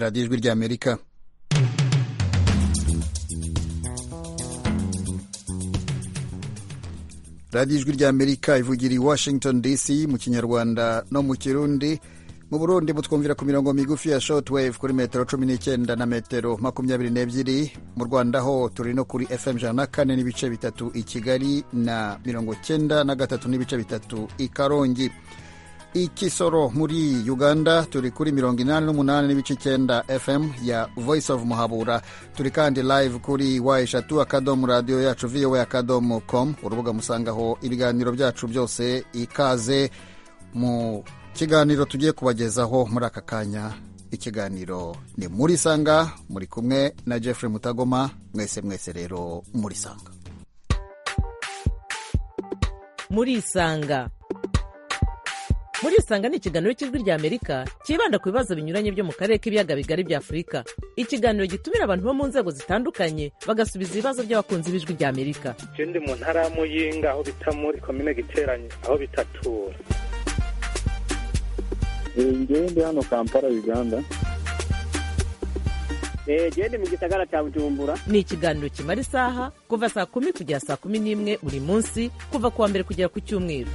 radiyo ijwi ry'amerika radiyo ijwi ry'amerika ivugira i washington dc mu kinyarwanda no mu kirundi mu burundi mutwumvira ku mirongo migufi ya shortwave kuri metero cumi n'icyenda na metero makumyabiri n'ebyiri mu rwanda ho turi no kuri fm ijana na kane n'ibice bitatu i kigali na mirongo cyenda na gatatu n'ibice bitatu i karongi i kisoro muri uganda turi kuri mirongo inani n'umunani n'ibice icyenda fm ya voice of muhabura turi kandi live kuri wa eshatu akadomo radiyo yacu vowe akadomo com urubuga musangaho ibiganiro byacu byose ikaze mu kiganiro tugiye kubagezaho muri aka kanya ikiganiro ni muri sanga muri kumwe na jeffrey mutagoma mwese mwese rero muri sanga muri sanga muri isanga ni ikiganiro cy'ijwi ry'amerika cyibanda ku bibazo binyuranye byo mu karere k'ibiyaga bigari bya afurika ikiganiro gitumira abantu bo mu nzego zitandukanye bagasubiza ibibazo by'abakunzi b'ijwi ry'amerika icyo ndi mu ntara ya muyinga aho bita muri komine giteranye aho bitatura njyewe ndi hano kampala uganda genda mu gisagara cya bujumbura ni ikiganiro kimara isaha kuva saa kumi kugera saa kumi n'imwe buri munsi kuva ku wa mbere kugera ku cyumweru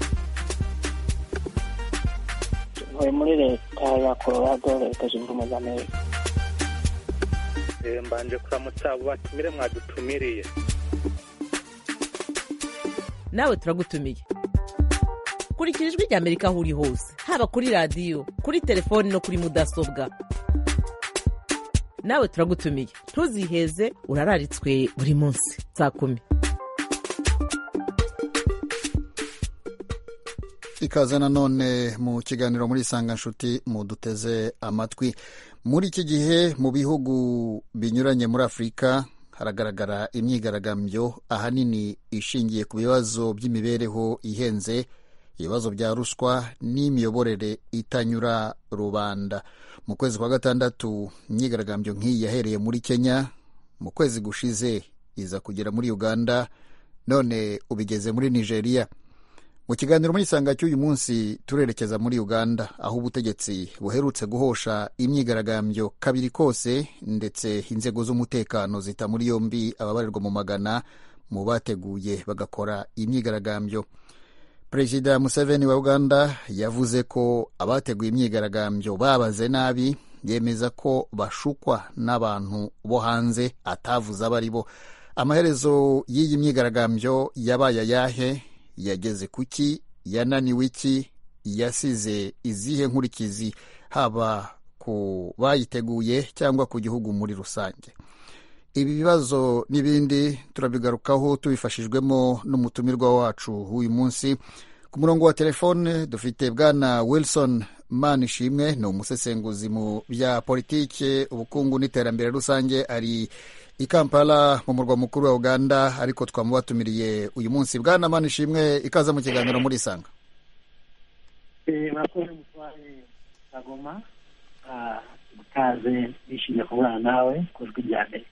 ntuye muri leta ya colorado leta zunze ubumwe za amerika mbanje kuramutsa abo batumire mwadutumiriye nawe turagutumiye kurikira ijwi rya amerika aho uri hose haba kuri radiyo kuri telefoni no kuri mudasobwa nawe turagutumiye ntuziheze urararitswe buri munsi saa kumi ikaze nanone mu kiganiro muri nshuti muduteze amatwi muri iki gihe mu bihugu binyuranye muri afurika haragaragara imyigaragambyo ahanini ishingiye ku bibazo by'imibereho ihenze ibibazo bya ruswa n'imiyoborere itanyura rubanda mu kwezi kwa gatandatu imyigaragambyo nk'iyi yahereye muri kenya mu kwezi gushize iza kugera muri uganda none ubigeze muri nigeria mu kiganiro muri isanga cy'uyu munsi turerekeza muri uganda aho ubutegetsi buherutse guhosha imyigaragambyo kabiri kose ndetse inzego z'umutekano zita muri yombi ababarirwa mu magana mu bateguye bagakora imyigaragambyo perezida museveni wa uganda yavuze ko abateguye imyigaragambyo babaze nabi yemeza ko bashukwa n'abantu bo hanze atavuze abo ari bo amaherezo y'iyi myigaragambyo yabaye ayahe yageze ku ki yananiwe iki yasize izihe nkurikizi haba ku bayiteguye cyangwa ku gihugu muri rusange ibi bibazo n'ibindi turabigarukaho tubifashijwemo n'umutumirwa wacu w'uyu munsi ku murongo wa telefone dufite bwana wilson manishimwe ni umusesenguzi mu bya politiki ubukungu n'iterambere rusange ari i kampala mu murwa mukuru wa uganda ariko twamubatumiriye uyu munsi bwana manishimwe ikaza mu kiganiro muri isanga murakoze mutware kagoma ikaze bishimiye kubura nawe ku ijwi rya mbere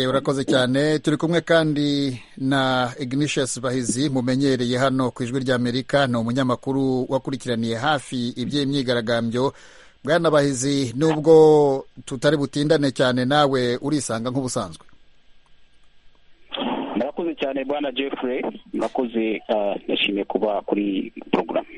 urakoze cyane turi kumwe kandi na ignicius bahizi mumenyereye hano ku ijwi ry'amerika ni umunyamakuru wakurikiraniye hafi iby'imyigaragambyo bwana bahizi nubwo tutari butindane cyane nawe urisanga nk'ubusanzwe murakoze cyane bwana jeffrey murakoze nishimiye kuba kuri porogaramu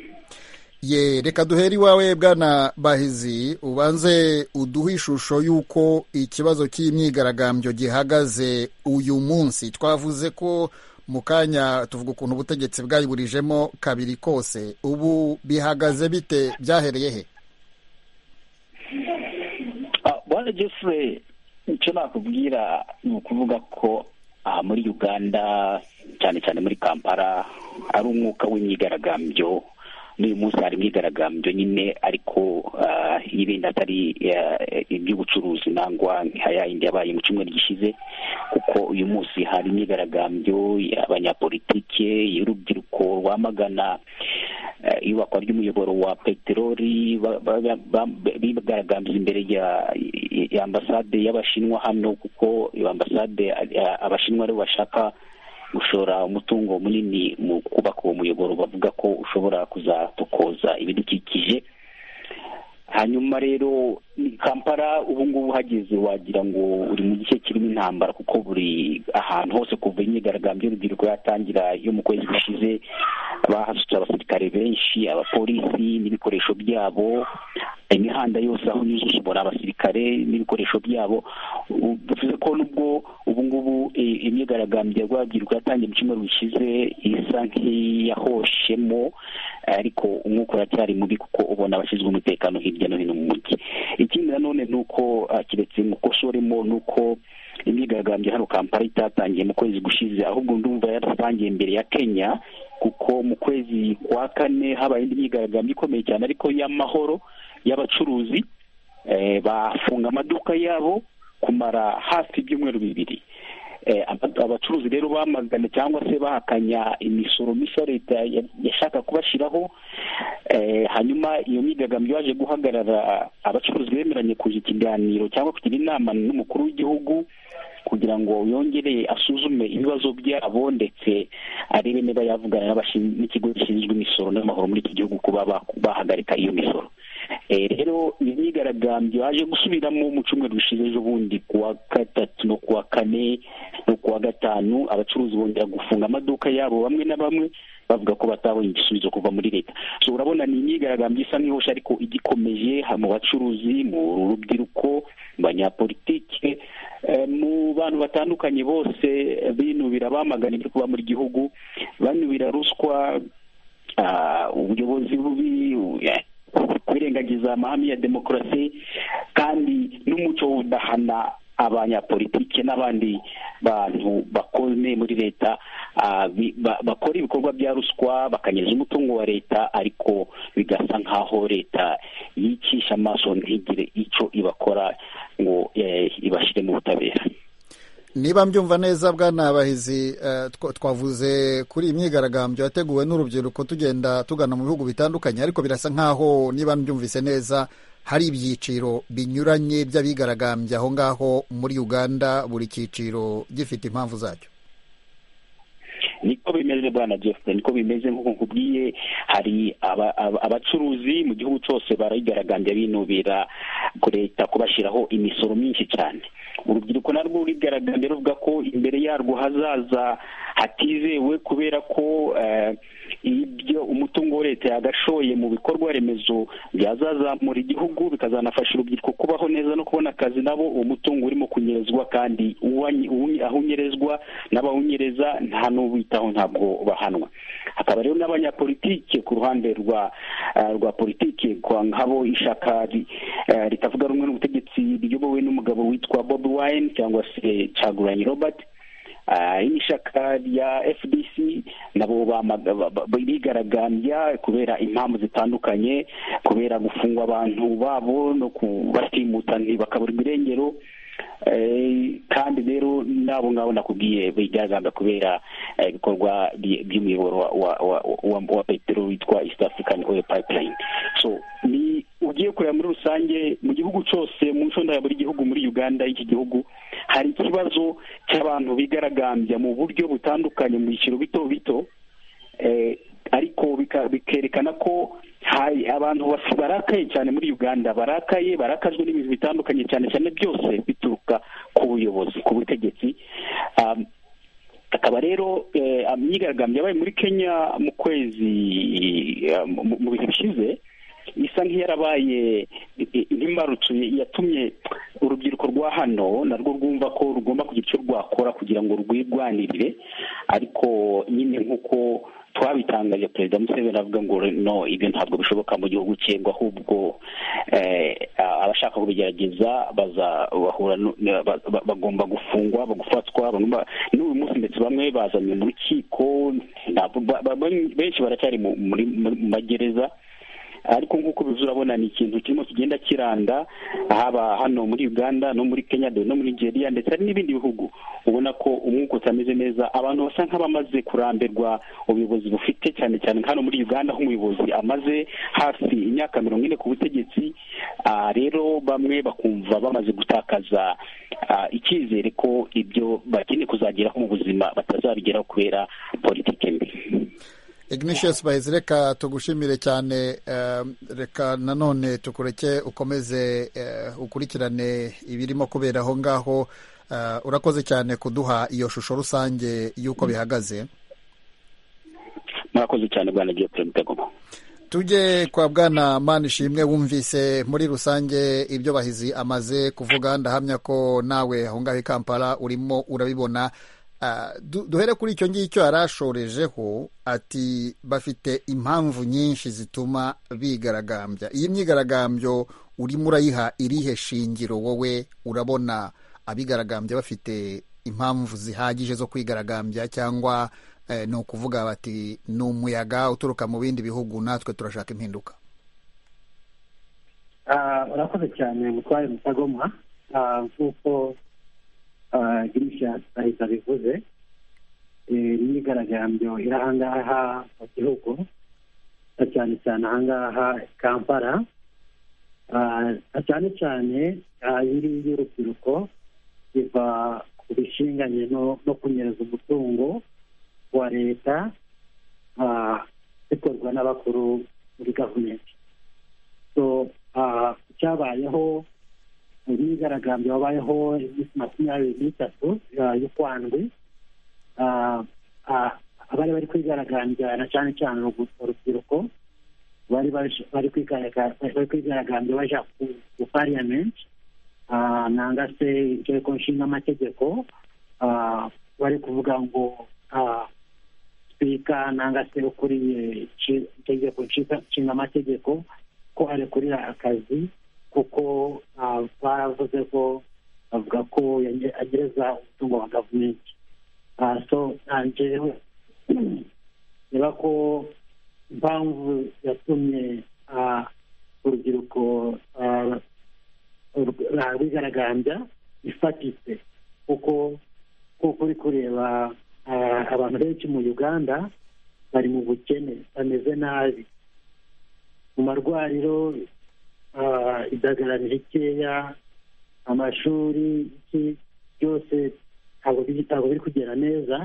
ye reka duhere iwawe bwana bahizi ubanze uduhe ishusho y'uko ikibazo cy'imyigaragambyo gihagaze uyu munsi twavuze ko mu kanya tuvuga ukuntu ubutegetsi bwayiburijemo kabiri kose ubu bihagaze bite byahereye he bwana jeffrey icyo nakubwira ni ukuvuga ko aha muri uganda cyane cyane muri kampala ari umwuka w'imyigaragambyo n'uyu munsi hari imyigaragambyo nyine ariko y'ibindi atari iby'ubucuruzi nangwa nkaya yindi yabaye mu cyumweru gishize kuko uyu munsi hari imyigaragambyo y'abanyapolitike y'urubyiruko rwamagana iyubakwa ry'umuyoboro wa peteroli bigaragambye imbere ya ambasade y'abashinwa hano kuko ambasade abashinwa aribo bashaka gushora umutungo munini mu kubaka uwo muyoboro bavuga ko ushobora kuzatokoza ibidukikije hanyuma rero ni kampala ubu ngubu uhageze wagira ngo uri mu gice kirimo intambara kuko buri ahantu hose kuva imyigaragambyo y'urubyiruko yatangira yo mu kwezi gushize bahasutse abasirikare benshi abapolisi n'ibikoresho byabo imihanda yose aho unyuze ushobora abasirikare n'ibikoresho byabo bivuze ko nubwo ubu ngubu i- imyigaragambyo y'urubyiruko yatangiye mu cyumweru gishize isa nk'iyahoshemo ariko umwuka uracyari mubi kuko ubona abashinzwe umutekano hirya no hino mu mujyi ikindi nanone ni uko ah, keretse umukoso urimo ni uko imyigaragambyo hano kampala itatangiye mu kwezi gushize ahubwo ndumva yaratangiye mbere ya kenya kuko mu kwezi kwa kane habaye indi myigaragambyo ikomeye cyane ariko y'amahoro y'abacuruzi eh, bafunga amaduka yabo kumara hafi ibyumweru bibiri Eh, aba- abacuruzi rero bamagana cyangwa se bahakanya imisoro mishya leta ya- yashaka kubashyiraho Eh, hanyuma iyo myigaragambyo yaje guhagarara abacuruzi bemeranye kugira ikiganiro cyangwa kugira inama n'umukuru w'igihugu kugira ngo yongere asuzume ibibazo byabo ndetse arebe niba yavugana n'abashin- n'ikigo gishinzwe imisoro n'amahoro muri iki gihugu kuba ba- bahagarika iyo misoro Eh, rero iyo myigaragambyo yaje gusubiramo mu cyumweru gishize ejo bundi kuwa gatatu no kuwa kane no kuwa gatanu abacuruzi bongera gufunga amaduka yabo bamwe na bamwe bavuga ko batabonye igisubizo kuva muri leta so urabona ni imyigaragambyo isa nk'ihosha ariko igikomeje ha- mu bacuruzi mu rubyiruko mu banyapolitike eh, mu bantu batandukanye bose eh, binubira bamagana ibiri kuba muri gihugu banubira ruswa ah, ubuyobozi bubi u- eh, kwirengagiza amahame ya demokarasi kandi n'umuco wo udahana abanyapolitike n'abandi bantu bakone muri leta ah, bi- ba- bakora ibikorwa bya ruswa bakanyereza umutungo wa leta ariko bigasa nk'aho leta yicisha amaso ntigire icyo ibakora ngo eh, ibashyire mu butabera niba mbyumva neza bwana bahizi eh, twa- twavuze kuri iyi myigaragambyo yateguwe n'urubyiruko tugenda tugana mu bihugu bitandukanye ariko birasa nk'aho niba mbyumvise neza hari ibyiciro binyuranye by'abigaragambya aho ngaho muri uganda buri cyiciro gifite impamvu zacyo niko bimeze bwana jeffrey niko bimeze nk'uko nkubwiye hari aba- aba- abacuruzi mu gihugu cyose barayigaragambya binubira ku leta kubashyiraho imisoro myinshi cyane urubyiruko narwo rurigaragambya ruvuga ko imbere yarwo hazaza hatizewe kubera ko eh, ibyo umutungo wa leta yagashoye mu bikorwa remezo byazazamura igihugu bikazanafasha urubyiruko kubaho neza no kubona akazi nabo uwo mutungo urimo kunyerezwa kandi uwanyi- uwu- ahunyereswa n'abawunyereza nta n'uwitaho ntabwo bahanwa hakaba rero n'abanyapolitike ku ruhande rwa eh, rwa politike kwa nkabo ishaka ri- eh, ritavuga rumwe n'ubutegetsi riyobowe n'umugabo witwa bobi wine cyangwa se caguranyi robert Ah, iri shaka rya fdc nabo bamaga- ba- ba- bigaragambya kubera impamvu zitandukanye kubera gufungwa abantu babo no kubatimuta bakabura ibirengero Eh, kandi rero nabo ngabo nakubwiye bigaragambya kubera eh, ibikorwa by- by'umuyoboro wa- wa- wa- wa wa petero witwa east african oil pipeline so ni ugiye kureba muri rusange mu gihugu cyose mu nshonda ya buri gihugu muri uganda y'iki gihugu hari ikibazo cy'abantu bigaragambya mu buryo butandukanye mu byiciro bito bito eh, ariko bika- bikerekana ko hari abantu bas- barakaye cyane muri uganda barakaye barakajwe n'ibintu bitandukanye cyane cyane byose bituruka ku buyobozi ku butegetsi Um, akaba rero eh, imyigaragambyo yabaye muri kenya mu kwezi eh, mu- mu bihe bishize isa nk'iyarabaye eh, nk'imbarutso yatumye urubyiruko rwa hano narwo rwumva ko rugomba kugira icyo rwakora kugira ngo rwirwanirire ariko nyine nk'uko twabitangaje perezida museveni avuga ngo no ibyo ntabwo bishoboka mu gihugu cye ngo ahubwo eh, abashaka kubigerageza baza bahura nu- na- ba- ba- bagomba gufungwa bagafatwa bamwe ba- n'uyu munsi ndetse bamwe bazanywe mu rukiko ntabwo- ba- ba- benshi baracyari mu muri- muri- mu magereza ariko nk'uko bivuze urabona ni ikintu kirimo kigenda kiranda haba hano muri uganda no muri kenya dore no muri nigeria ndetse hari n'ibindi bihugu ubona ko umwuka utameze neza abantu basa nk'abamaze kurambirwa ubuyobozi bufite cyane cyane nka hano muri uganda aho umuyobozi amaze hafi imyaka mirongo ine ku butegetsi ah, rero bamwe bakumva bamaze gutakaza ah, icyizere ko ibyo bakeneye kuzageraho mu buzima batazabigeraho kubera politike mbi ignatius bahizi reka tugushimire cyane eh, reka nanone tukureke ukomeze eh, ukurikirane ibirimo kubera aho ngaho Eh, urakoze cyane kuduha iyo shusho rusange y'uko bihagaze murakoze cyane bwana geoffrey mutagoma tujye kwa bwana manishimwe wumvise muri rusange ibyo bahizi amaze kuvuga ndahamya ko nawe aho ngaho i kampala urimo urabibona Ah, du- duhere kuri icyo ngicyo yari ashorejeho ati bafite impamvu nyinshi zituma bigaragambya iyi myigaragambyo urimo urayiha irihe shingiro wowe urabona abigaragambya bafite impamvu zihagije zo kwigaragambya cyangwa eh, ni ukuvuga bati ni umuyaga uturuka mu bindi bihugu natwe turashaka impinduka Ah, urakoze cyane mutware mutagoma Ah, nk'uko ah, girishasi ahita bivuze eh, imyigaragambyo iri ahangaha mu gihugu na cyane cyane ahangaha i kampala Ah, na cyane cyane ah, iyi ngiyi y'urubyiruko iva ku bishinganye no no kunyereza umutungo wa leta ah, bikorwa n'abakuru muri gavumenti so ah, cyabayeho imyigaragambyo wabayeho iminsi makumyabiri n'itatu ah, y'ukwandwi Ah, ah, abari bari kwigaragambya na cyane cyane urugu- urubyiruko bari baje- bari kwigaraga- bari kwigaragambya baja ku ku parliament Ah, nanga se inteko nshinga amategeko bari kuvuga ngo ah, sipika nanga se ukuriye ici- itegeko nshinga- nshinga amategeko ko arekurira akazi kuko ah, baravuze ko bavuga ko yange- agereza umutungo wa gavumenti Ah, so ah, njyewe reba ko impamvu yatumye ah, urubyiruko ah, ur- ah, rwigaragambya ifatitse kuko kuko uri kureba ah, abantu benshi mu uganda bari mu bukene bameze nabi mu marwariro ah, indagara ni rikeya amashuri iki byose ntabwo biri- ntabwo biri kugera neza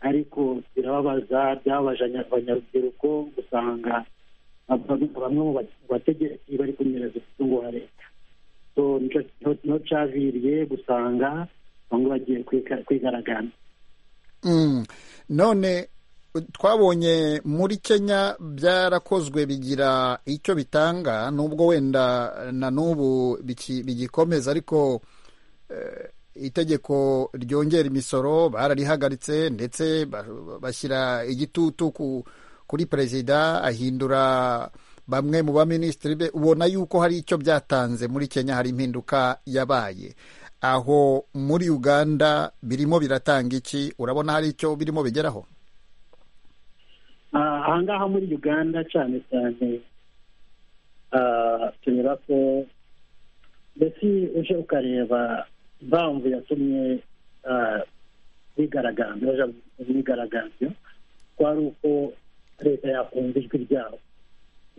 ariko birababaza byababaje anya- abanyarubyiruko gusanga bamwe bamwe mu ba- bategetsi bari kunyereza umutungo wa leta so nico niho- niho caviriye gusanga bamwe bagiye kwiga- kwigaragambya Mm. none twabonye muri kenya byarakozwe bigira icyo bitanga nubwo wenda na n'ubu biki- bigikomeza ariko eh, itegeko ryongera imisoro bararihagaritse ndetse ba- bashyira igitutu ku- kuri perezida ahindura bamwe mu baminisitiri be ubona yuko hari icyo byatanze muri kenya hari impinduka yabaye aho muri uganda birimo biratanga iki urabona hari icyo birimo bigeraho Ah, ahangaha muri uganda cyane cyane ah, tureba ko mbese uje ukareba impamvu yatumye ah, bigaragambya baja mu myigaragambyo ko ari uko leta yakumva ijwi ryabo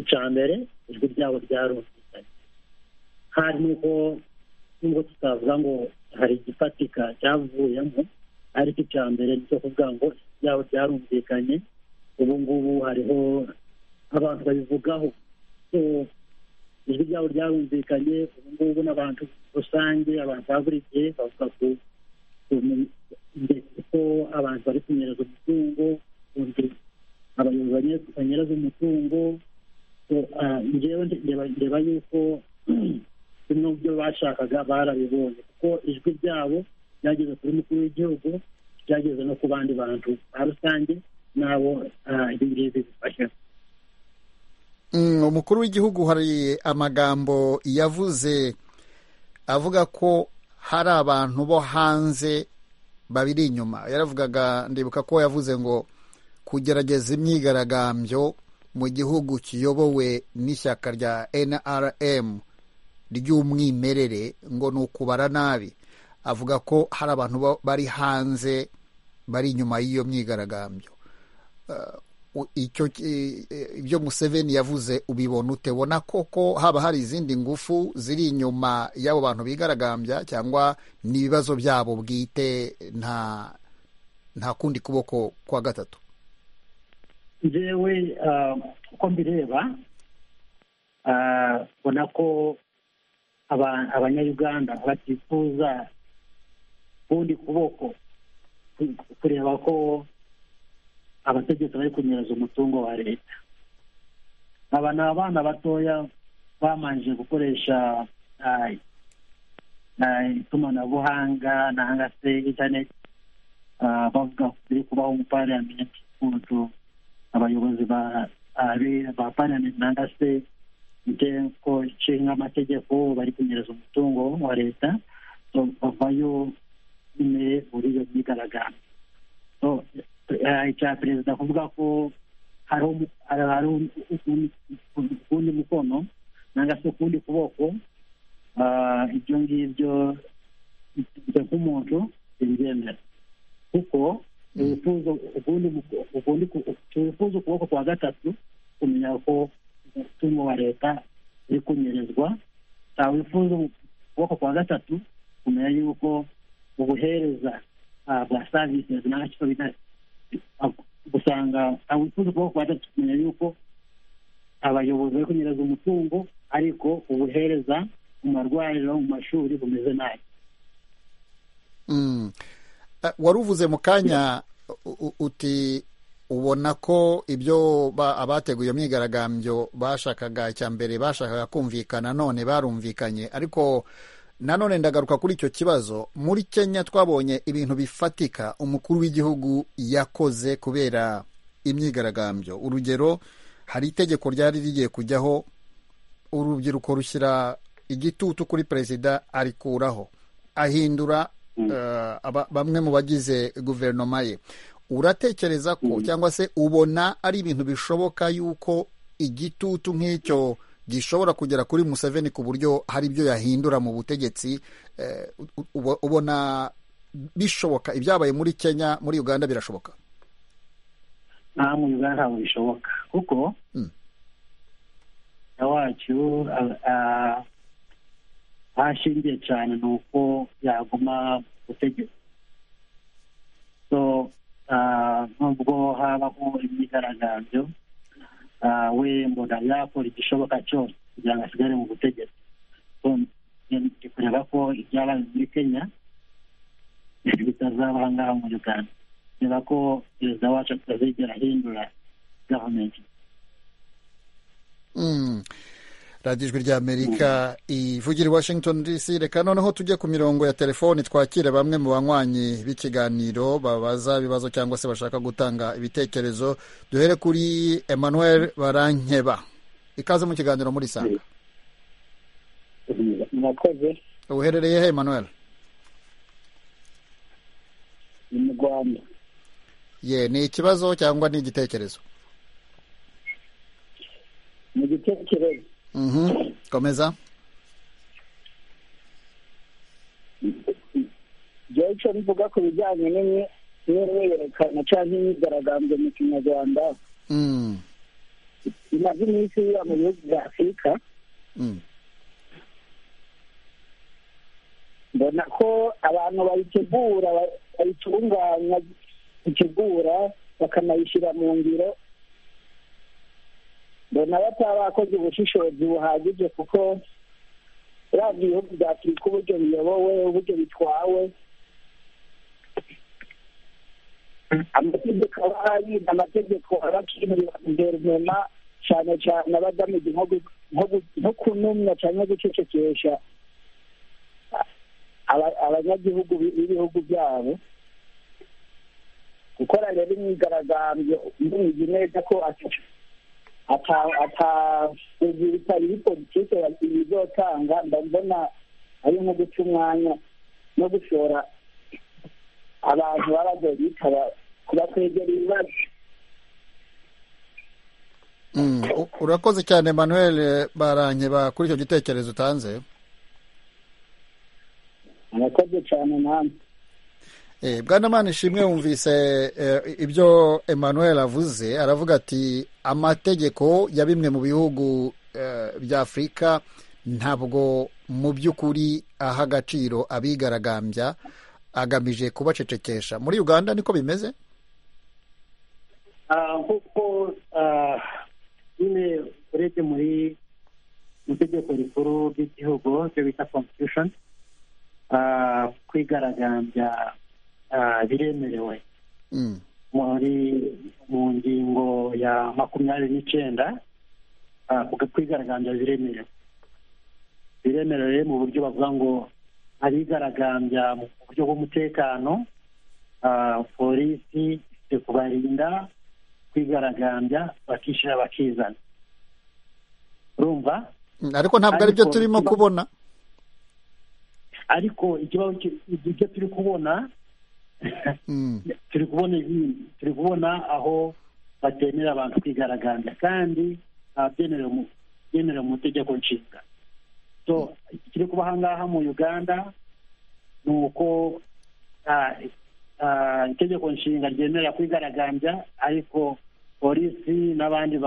icya mbere ijwi ryabo ryarumvikanye hari n'uko nubwo tutavuga ngo hari igifatika cyavuyemo ariko icya mbere ni icyo kuvuga ngo ijwi ryabo ryarumvikanye ubu ngubu hariho abantu babivugaho So, ijwi ryabo ryarumvikanye ubu ngubu n'abantu rusange abantu ba buri gihe bavuga ku ku- ndetse ko abantu bari kunyereza umutungo undi abayobozi banye- banyereza umutungo So, ah, njyewe nde- ndeba- ndeba yuko bimwe mu byo bashakaga barabibonye kuko ijwi ryabo ryageze kuri mukuru w'igihugu ryageze no ku bandi bantu ba rusange n'abo ah, ibi ngibi bifasha Mm, umukuru w'igihugu hari amagambo yavuze avuga ko hari abantu bo hanze babiri inyuma yaravugaga ndibuka ko yavuze ngo kugerageza imyigaragambyo mu gihugu kiyobowe n'ishyaka rya nrm ry'umwimerere ngo ni ukubara nabi avuga ko hari abantu ba- bari hanze bari inyuma y'iyo myigaragambyo u- icyo ki- eh, ibyo Museveni yavuze ubibona ute ubona koko haba hari izindi ngufu ziri inyuma y'abo bantu bigaragambya cyangwa ni ibibazo byabo bwite nta nta kundi kuboko kwa gatatu njyewe uko mbireba ubona ko abanyayuganda batifuza ukundi kuboko kureba ko abategetsi bari kunyereza umutungo wa leta aba ni abana batoya bamanje gukoresha itumanabuhanga nanga se interineti bavuga kuri kubaho mu paramenti ukuntu abayobozi ba paramenti nanga se inteko ishinga amategeko bari kunyereza umutungo wa leta bavayo nyine muri iyo myigaragambyo icya perezida kuvuga ko hari ukundi mukono nanga se ukundi kuboko ibyo ngibyo byo k'umuntu bibyemera kuko tubifuza ukuboko kwa gatatu kumenya ko umutungo wa leta uri kunyerezwa tawifuza ukuboko kwa gatatu kumenya yuko ubuhereza bwa savisi n'agaciro bita usanga abifuza kuba kubanza kumenya yuko abayobozi bari kunyereza umutungo ariko ubuhereza mu marwariro mu mashuri bumeze nabi wari uvuze mu kanya uti ubona ko ibyo abateguye iyo myigaragambyo bashakaga icya mbere bashakaga kumvikana none barumvikanye ariko nanone ndagaruka kuri icyo kibazo muri kenya twabonye ibintu bifatika umukuru w'igihugu yakoze kubera imyigaragambyo urugero hari itegeko ryari rigiye kujyaho urubyiruko rushyira igitutu kuri perezida arikuraho ahindura bamwe mu bagize guverinoma ye uratekereza ko cyangwa se ubona ari ibintu bishoboka yuko igitutu nk'icyo gishobora kugera kuri museveni ku buryo hari ibyo yahindura mu butegetsi ubona bishoboka ibyabaye muri kenya muri uganda birashoboka nta muri uganda ntabwo bishoboka kuko wacu ahashingiye cyane ni uko yaguma butegetsi nubwo habaho imyigaragambyo we mbona yakora igishoboka cyose kugira ngo asigare mu butegetsi ndi kureba ko ibyabaye muri kenya bitazaba aha ngaha muri uganda reba ko perezida wacu atazigera ahindura gavumenti radiyo ijwi ry'amerika ivugira i washington dc reka noneho tujye ku mirongo ya telefoni twakire bamwe mu banywanyi b'ikiganiro babaza ibibazo cyangwa se bashaka gutanga ibitekerezo duhere kuri emmanuel barankeba ikaze mu kiganiro muri sanga murakoze uherereye he emmanuel ni mu rwanda ye ni ikibazo cyangwa ni igitekerezo ni igitekerezo komeza igihe cyo mvuga ku bijyanye n'imyerekana cyangwa imyigaragambyo mu kinyarwanda imaze iminsi iba mu bihugu bya afurika mbona ko abantu bayitegura bayitunganya itegura bakanayishyira mu ngiro mbona bataba bakoze ubushishozi buhagije kuko urabya ibihugu bya afurika uburyo biyobowe uburyo bitwawe amategeko aba yirinda amategeko aba akinurira guverinoma cyane cyane aba agamije nko kunumya cyangwa gucecekesha abanyagihugu b'ibihugu byabo gukora rero imyigaragambyo mbizi neza ko atazirika iyi politiki bizotanga ndabona ari nko guca umwanya no gushora abantu baba bagiye bitaba kubakwegera ibibazo urakoze cyane manuel barangiba kuri icyo gitekerezo utanze murakoze cyane namwe bwana ishimwe wumvise ibyo emmanuel avuze aravuga ati amategeko ya bimwe mu bihugu bya afurika ntabwo mu by'ukuri aha agaciro abigaragambya agamije kubacecekesha muri uganda niko bimeze nk'uko nyine urebye muri mu itegeko rikuru ry'igihugu ryo bita constitution kwigaragambya biremerewe muri mu ngingo ya makumyabiri n'icyenda kwigaragambya biremerewe biremerewe mu buryo bavuga ngo abigaragambya mu buryo bw'umutekano polisi ifite kubarinda kwigaragambya bakishyira bakizana urumva ariko ntabwo ari byo turimo kubona ariko ikibazo ibyo turi kubona turi kubona ibindi turi kubona aho batemera abantu kwigaragambya kandi byemerewe mu itegeko nshinga ikiri kuba aha ngaha mu uganda ni uko itegeko nshinga ryemerera kwigaragambya ariko polisi n'abandi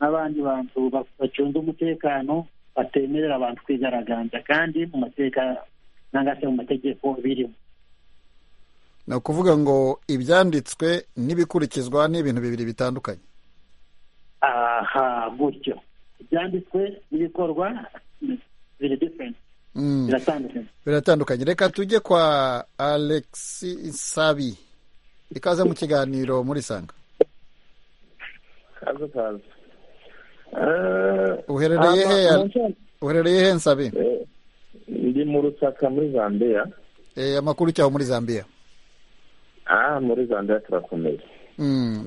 n'abandi bantu bacunze umutekano batemerera abantu kwigaragambya kandi mu mateka cyangwa se mu mategeko birimo ni ukuvuga ngo ibyanditswe n'ibikurikizwa ni ibintu bibiri bitandukanye aha gutyo ibyanditswe n'ibikorwa biri diferenti biratandukanye biratandukanye reka tujye kwa alex sabi ikaze mu kiganiro muri sanga kaza kaza uherereye he uherereye he nsabe ndi mu rusaka muri zambia amakuru cyaho muri zambia aha muri zambia turakomeye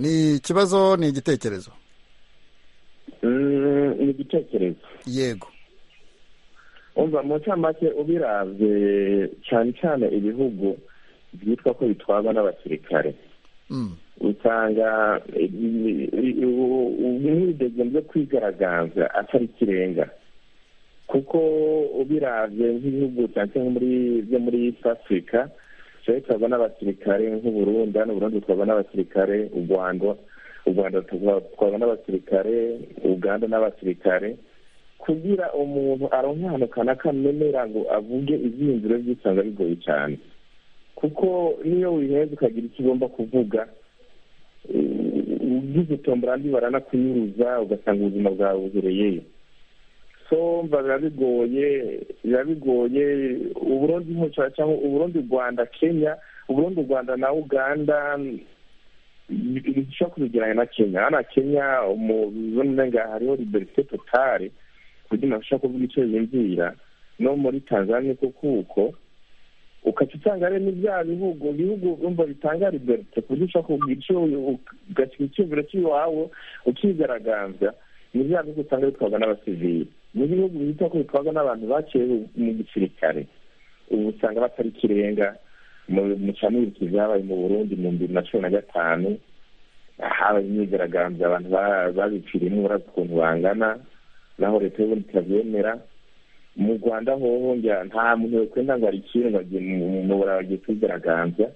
ni ikibazo ni igitekerezo ni igitekerezo yego umva mu ncamake ubirabye cyane cyane ibihugu byitwa ko bitwarwa n'abasirikare usanga ubwidege byo kwigaragaza atari ikirenga kuko ubirabye nk'ibihugu cyane byo muri afurika bitwarwa n'abasirikare nk'uburundi hano burundi bitwarwa n'abasirikare u rwanda u rwanda rutwarwa n'abasirikare uganda n'abasirikare kugira umuntu aronke ahantu kanaka amenera ngo avuge ibyiyumviro by'isanga bigoye cyane kuko niyo wiheze ukagira icyo ugomba kuvuga ubw'igitombora ndi baranakuyuruza ugasanga ubuzima bwawe buhereyeyo so mba biba bigoye biba bigoye uburundi mpuzabitsina cyangwa uburundi rwanda kenya uburundi rwanda na uganda bishobora kubigeranya na kenya hano kenya mu ngaha hariho liberite totale kugira ngo ashobora kuvuga icyo yumvira no muri tanzania kuko uko ukaca usanga ari n'ibya bihugu ibihugu urumva bitanga liberite ku buryo ushobora kuvuga icyo ugashyira icyumviro cy'iwawe ukigaragaza ni bya bihugu usanga bitwarwa n'abasivili ni ibihugu bita ko bitwarwa n'abantu baciye mu gisirikare ubu usanga batari ikirenga mu cyamwiriki byabaye mu burundi mu bibiri na cumi na gatanu habaye imyigaragambyo abantu babiciriye n'uburaza ukuntu bangana naho leta y'ubundi itabyemera mu rwanda hoho nta muntu wekwenda ngo arikire ngo agiye mu burara bagiye kwigaragambya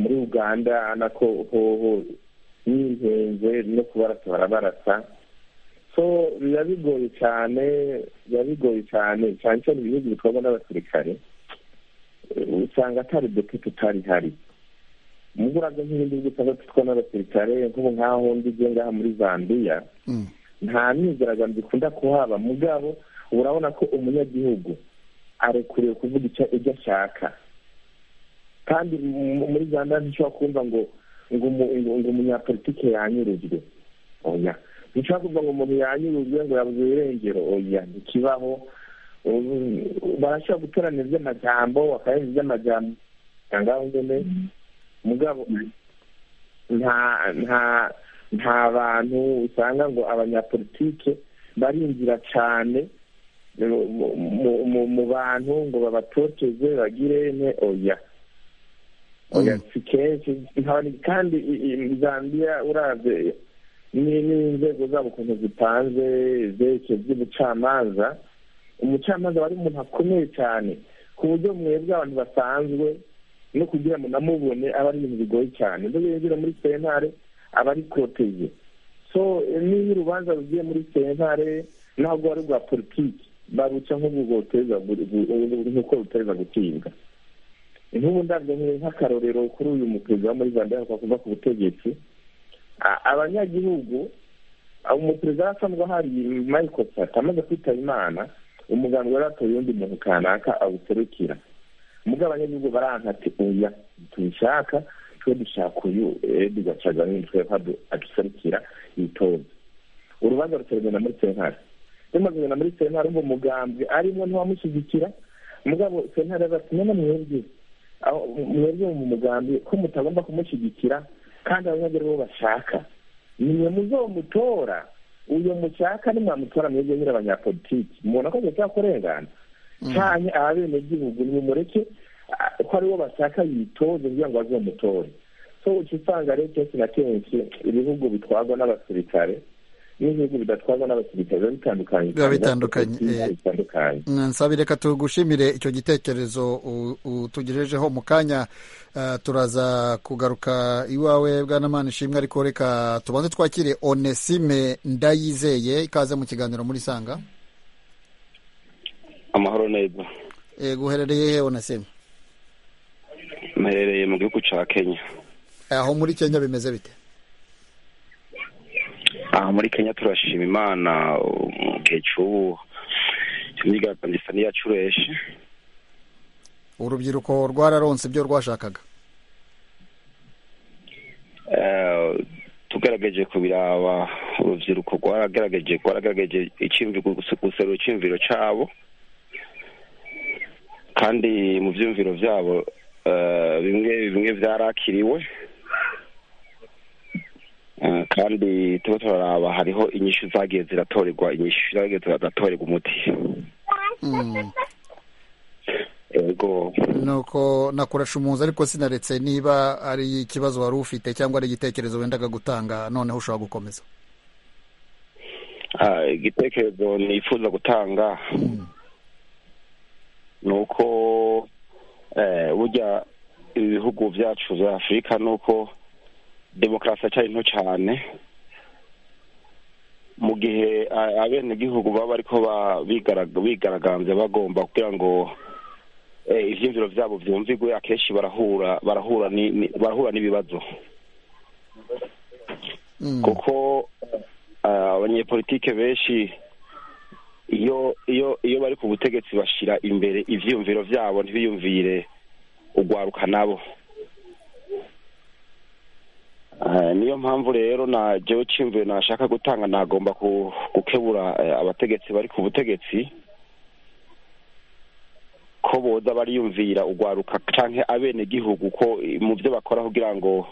muri uganda nako hoho n'intenze no kubarasa barabarasa so biba bigoye cyane biba bigoye cyane cyane cyane ibihugu bikorwa n'abasirikare usanga atari depute utari hari mu buraga nk'ibindi bihugu usanga twitwa n'abasirikare nk'ubu nk'aho ndigiye ngaha muri zambiya nta myigaragambyo ikunda kuhaba mugabo urabona ko umunyagihugu arekuriwe kuvuga ibyo ashaka kandi muri zambia ntishobora kumva ngo ngo umunyapolitike yanyurujwe oya ntishobora kuvuga ngo umuntu yanyurujwe ngo yabuze irengero oya ntikibaho barashobora guterana iby'amajambo bakarenza iby'amajambo ngaho nyine mugabo nta nta nta bantu usanga ngo abanyapolitike barinjira cyane mu bantu ngo babatoteze bagire ne oya oya si kenshi kandi zambia uraze n'inzego zabo ukuntu zipanze zerekeye by'ubucamanza umucamanza aba ari umuntu akomeye cyane ku buryo mwebwe abantu basanzwe no kugira ngo namubone aba ari ibintu bigoye cyane ibyo binjira muri sentare aba ari protege so niba urubanza rugiye muri sentare ntabwo ari urwa politiki baruca nk'ubu ruteza nk'uko ruteza gutibwa nk'ubu ndabyo nk'akarorero kuri uyu muperezida wo muri zambia kuva ku butegetsi abanyagihugu umuperezida asanzwe ahari michael sata amaze kwitaba imana umuganga yari atoye undi muntu kanaka awuserukira mugabo abanyagihugu barankate oya tubishaka twe dushaka uyu edi gacaga nk'umutwe aduserukira itoza urubanza ruterwa muri sentare rumaze na muri sentare umva umugambi arimo ntiwamushyigikira mugabo sentare azasinya no mwebwe mwebwe mu mugambi ko mutagomba kumushyigikira kandi abanyagihugu bo bashaka nimwe muzomutora uyu mushaka nimwamutora mwebwe nyiri abanyapolitiki mubona ko agahita kurengana cyane abenegihugu nimumureke ko aribo bashaka yitoze kugira ngo bazomutore so uca usanga rero kenshi na kenshi ibihugu bitwarwa n'abasirikare n'ibihugu bidatwarwa n'abasirikare biba bitandukanye biba bitandukanye nsabire reka tugushimire icyo gitekerezo utugejejeho mu kanya turaza kugaruka iwawe bwanamana ishimwe ariko reka tubanze twakire onesime ndayizeye ikaze mu kiganiro muri sanga amahoro neza yego uherereye he onesime mperereye mu gihugu cya kenya aho muri kenya bimeze bite aha muri kenya turashima imana mu gihe cy'ubu imyigaragambyo isa n'iyacureshe urubyiruko rwararonse ibyo rwashakaga tugerageje kubiraba urubyiruko rwaragerageje rwaragerageje guserura icyumviro cyabo kandi mu byumviro byabo bimwe bimwe byarakiriwe kandi tuba turaraba hariho inyishyu zagiye ziratorerwa inyishyu zagiye ziratorerwa umuti yego nuko nakoresha umuzi ariko sinaretse niba ari ikibazo wari ufite cyangwa ari igitekerezo wendaga gutanga noneho ushobora gukomeza igitekerezo nifuza gutanga ni uko burya ibihugu byacu bya afurika ni uko demokarasi cyari nto cyane mu gihe abenegihugu baba ariko bigaragambye bagomba kugira ngo ibyiyumviro byabo byumvigwe akenshi barahura barahura barahura n'ibibazo kuko abanyepolitike benshi iyo iyo iyo bari ku butegetsi bashyira imbere ibyiyumviro byabo ntibiyumvire ugwaruka nabo niyo mpamvu rero na jewe cyimvuye nashaka gutanga nagomba gukebura abategetsi bari ku butegetsi ko boza bariyumvira ugwaruka cyangwa abenegihugu ko mu byo bakora kugira ngo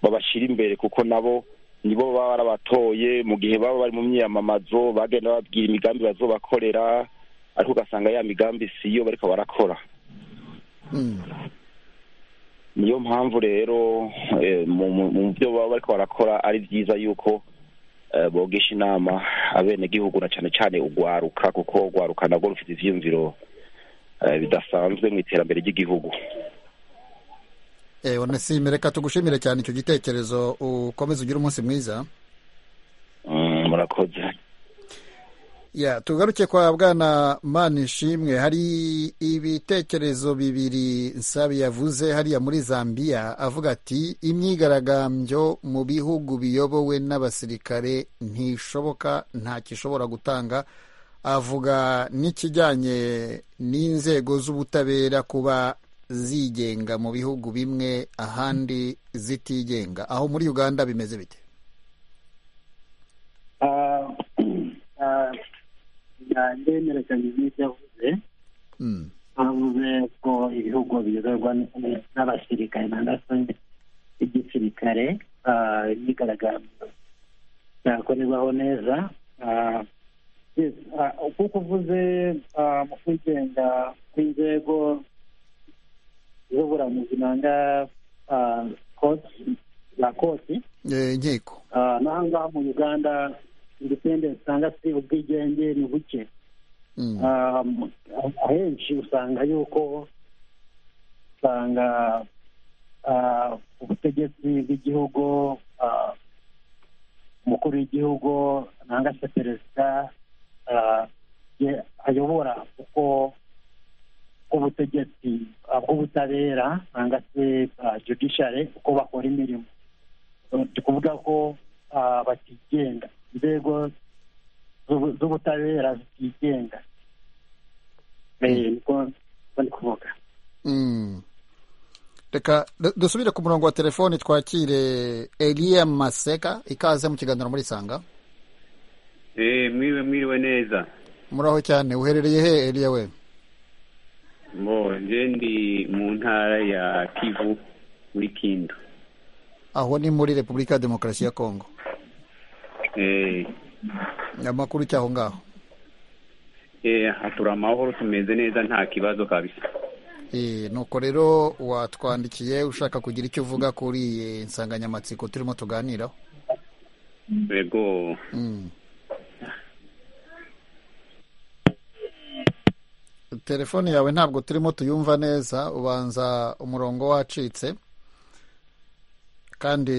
babashyire imbere kuko nabo nibo baba barabatoye mu gihe baba bari mu myiyamamazo bagenda babwira imigambi bazobakorera ariko ugasanga ya migambi siyo bariko barakora niyo mpamvu rero mu byo baba bariko barakora ari byiza yuko bogesha inama abenegihugu na cyane cyane ugwaruka kuko ugwaruka nabwo rufite ivyiyumviro bidasanzwe mu iterambere ry'igihugu onesime reka tugushimire cyane icyo gitekerezo ukomeze ugire umunsi mwiza murakoze ya tugaruke kwa bwana manishimwe hari ibitekerezo bibiri nsabi yavuze hariya muri zambia avuga ati imyigaragambyo mu bihugu biyobowe n'abasirikare ntishoboka ntacyo ishobora gutanga avuga n'ikijyanye n'inzego z'ubutabera kuba zigenga mu bihugu bimwe ahandi zitigenga aho muri uganda bimeze bite ndemerekanye n'ibyo yavuze bavuze ko ibihugu biyoborwa n'abasirikare nangwa se igisirikare imyigaragambyo byakorerwaho neza kuko uvuze mu kwigenga kw'inzego z'uburamuzi nanga koti za koti inkiko n'aha ngaha mu uganda independence cyangwa se ubwigenge ni buke ahenshi usanga yuko usanga ubutegetsi bw'igihugu umukuru w'igihugu nanga se perezida ayobora kuko bw'ubutegetsi bw'ubutabera cyangwa se judiciary uko bakora imirimo ni kuvuga ko batigenga inzego z'ubutabera zitigenga niko bari kuvuga reka dusubire ku murongo wa telefoni twakire eliya maseka ikaze mu kiganiro muri sanga eee mwiriwe mwiriwe neza muraho cyane uherereye he eliya we ngo nje ndi mu ntara ya kivu muri kindu aho ni muri repubulika ya demokarasi ya kongo eee amakuru cy'aho ngaho eee hatura amahoro tumeze neza nta kibazo kabisa Eh, nuko rero watwandikiye ushaka kugira icyo uvuga kuri iyi nsanganyamatsiko turimo tuganiraho yego Mm. telefone yawe ntabwo turimo tuyumva neza ubanza umurongo wacitse kandi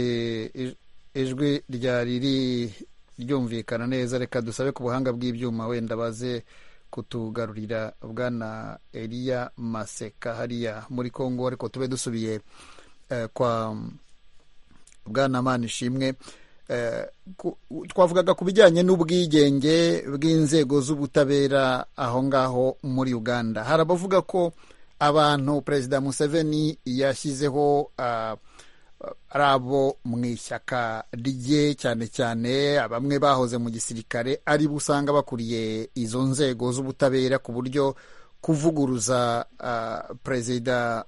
ij- ijwi ryari riri ryumvikana neza reka dusabe ku buhanga bw'ibyuma wenda baze kutugarurira bwana eliya maseka hariya muri kongo ariko tube dusubiye eh, kwa bwana manishimwe Eh, ku- u- twavugaga ku bijyanye n'ubwigenge bw'inzego z'ubutabera aho ngaho muri uganda hari abavuga ko abantu perezida museveni yashyizeho ah, ari abo mu ishyaka rye cyane cyane bamwe bahoze mu gisirikare ari bo usanga bakuriye izo nzego z'ubutabera ku buryo kuvuguruza ah, perezida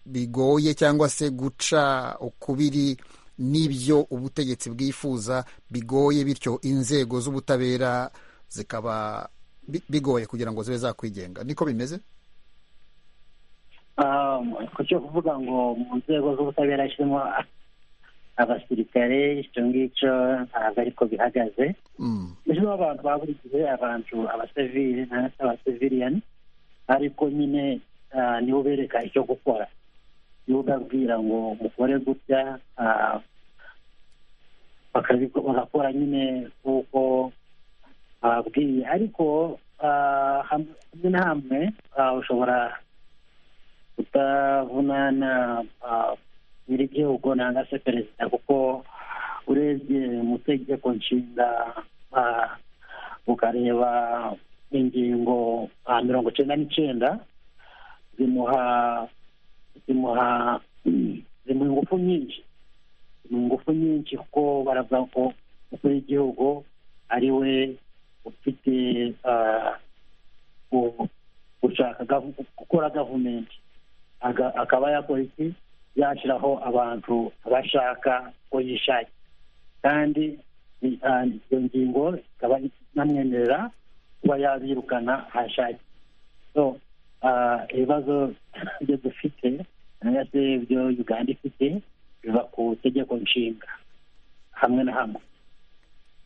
bigoye cyangwa se guca ukubiri n'ibyo ubutegetsi bwifuza bigoye bityo inzego z'ubutabera zikaba bi- bigoye kugira ngo zibe zakwigenga niko bimeze ku cyo kuvuga ngo mu nzego z'ubutabera hashyiramo abasirikare icyo ngicyo ntabwo ariko bihagaze Mm. ejo abantu ba buri gihe abantu abasivili cyangwa se abaseviliyani ariko nyine ah, nibo bereka icyo gukora nibo ubabwira ngo mukore gutya ah, bakabiko- bagakora nyine nk'uko bababwiye ariko ah, ham- hamwe na hamwe ah, ushobora kutabunana ah, nyir'igihugu nanga se perezida kuko urebye mu tegeko nshinga ah, ukareba ingingo ah, mirongo icyenda n'icyenda zimuha zimuha zimuha ingufu nyinshi zimuha ingufu nyinshi kuko baravuga ko umukuru w'igihugu ari we ufite ah, gu- gushaka gavu- gukora gavumenti Aga- akaba yakora iki yashyiraho abantu abashaka ko yishakiye kandi ni- ah, iyo ngingo ikaba inamwemerera kuba yabirukana ahashakiye so ah, ibibazo byo dufite cyangwa se ibyo uganda ifite biva ku itegeko nshinga hamwe na hamwe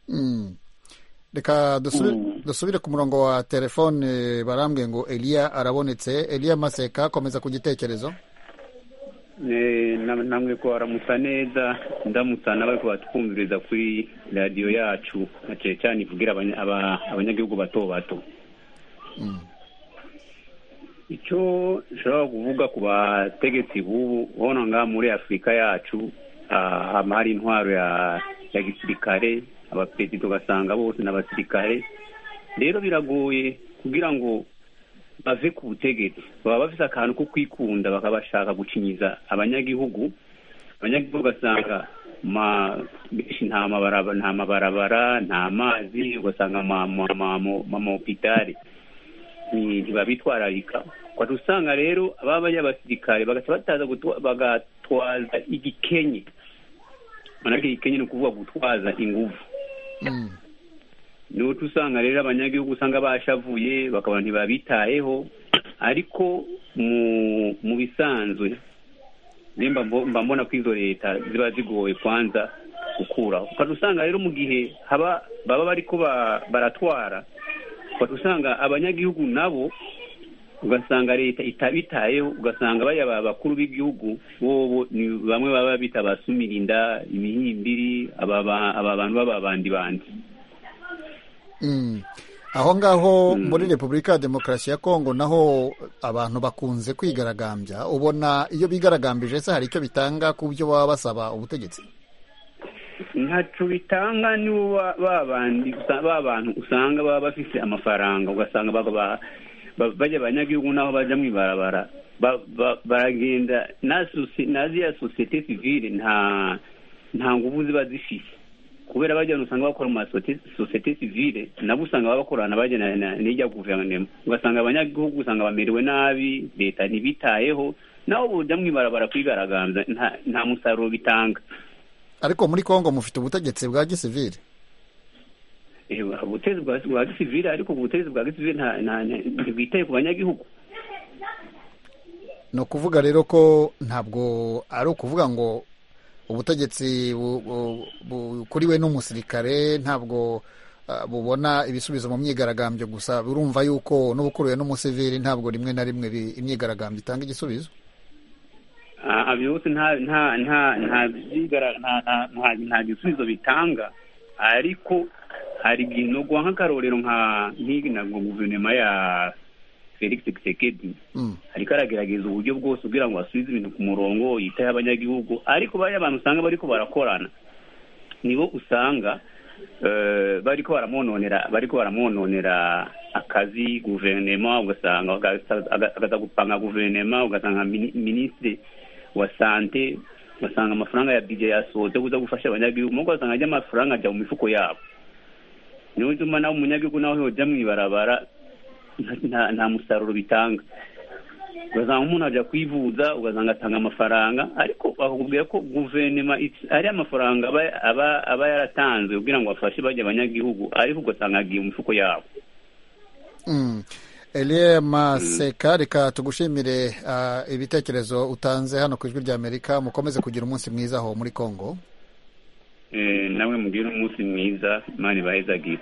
Mm. reka dusubire, dusubire ku murongo wa telefone barambwiye ngo eliya arabonetse eliya maseka komeza ku gitekerezo Eee, nam- namwe ko aramusa neza ndamutsa nawe ko batwumviriza kuri radiyo yacu na cyane cyane ivugira abanya- aba- abanyagihugu bato bato icyo nshobora kuvuga ku bategetsi b'ubu ubona ngaha muri afurika yacu ah, hama hari intwaro ya ya gisirikare abaperezida ugasanga bose ni abasirikare rero biragoye kugira ngo bave ku butegetsi baba bafite akantu ko kwikunda bakaba bashaka gucinyiza abanyagihugu abanyagihugu ugasanga ma- benshi nta mabaraba- nta mabarabara nta mazi ugasanga amahopitari ntibabitwararika ukajya usanga rero ababa ari abasirikare bagaca bataza gutwa- bagatwaza igikenye manake igikenye ni ukuvuga gutwaza ingufu niho usanga rero abanyagihugu usanga bashavuye bakaba ntibabitayeho ariko mu mu bisanzwe nimba mbo- mba mbona ko izo leta ziba zigoye kwanza gukuraho ukajya usanga rero mu gihe haba baba bariko ba- baratwara ukajya usanga abanyagihugu nabo ugasanga leta itabitayeho ugasanga bariya ba- bakuru b'igihugu bobo ni bamwe baba bita abasumirinda imihimbiri aba ba- aba bantu b'ababandibandi Mm. aho ngaho muri repubulika ya demokarasi ya kongo naho abantu bakunze kwigaragambya ubona iyo bigaragambije se hari icyo bitanga ku byo baba basaba ubutegetsi ntacu bitanga ni ba bantu usanga baba bafite amafaranga ugasanga bajya abanyagihugu n'aho bajya mu ibarabara baragenda na ziya sosiyete sivire nta nguvu ziba zifite kubera bajya usanga bakora mu masosiyete sivire nabo usanga bakorana bajya n'ijya guverinoma ugasanga abanyagihugu usanga bamerewe nabi leta ntibitayeho nabo bujya mu ibarabara kwigaragaza nta musaruro bitanga ariko muri kongo mufite ubutegetsi bwa gisivire ubutegetsi bwa gisivire ariko ubutegetsi bwa gisivire ntibwitaye ku banyagihugu ni ukuvuga rero ko ntabwo ari ukuvuga ngo ubutegetsi bukuriwe n'umusirikare ntabwo bubona ibisubizo mu myigaragambyo gusa urumva yuko n'ubukuriwe n'umusiviri ntabwo rimwe na rimwe imyigaragambyo itanga igisubizo byose nta nta nta nta nta gisubizo bitanga ariko hari ikintu guha nk'akarorero nka nk'iyi ntabwo guverinoma ya felix kisekedi ariko aragerageza uburyo bwose kugira ngo asubize ibintu ku murongo yitaye abanyagihugu ariko bariya abantu usanga bari ko barakorana nibo usanga bari ko baramwononera bari ko baramwononera akazi guverinoma ugasanga agaza gupanga guverinoma ugasanga minisitiri wa sante ugasanga amafaranga ya bije yasohotse kuza gufasha abanyagihugu nuko ugasanga ajya amafaranga ajya mu mifuko yabo niyo bituma nawe umunyagihugu nawe yajya mu ibarabara nta musaruro bitanga ugasanga umuntu ajya kwivuza ugasanga atanga amafaranga ariko bakubwira ko guverinoma ari amafaranga aba yaratanzwe kugira ngo bafashe bajya abanyagihugu ariko ugasanga agiye mu mifuko yabo eliya maseka reka tugushimire ibitekerezo utanze hano ku ijwi ry'amerika mukomeze kugira umunsi mwiza aho muri congo nawe mugire umunsi mwiza mani bahezagire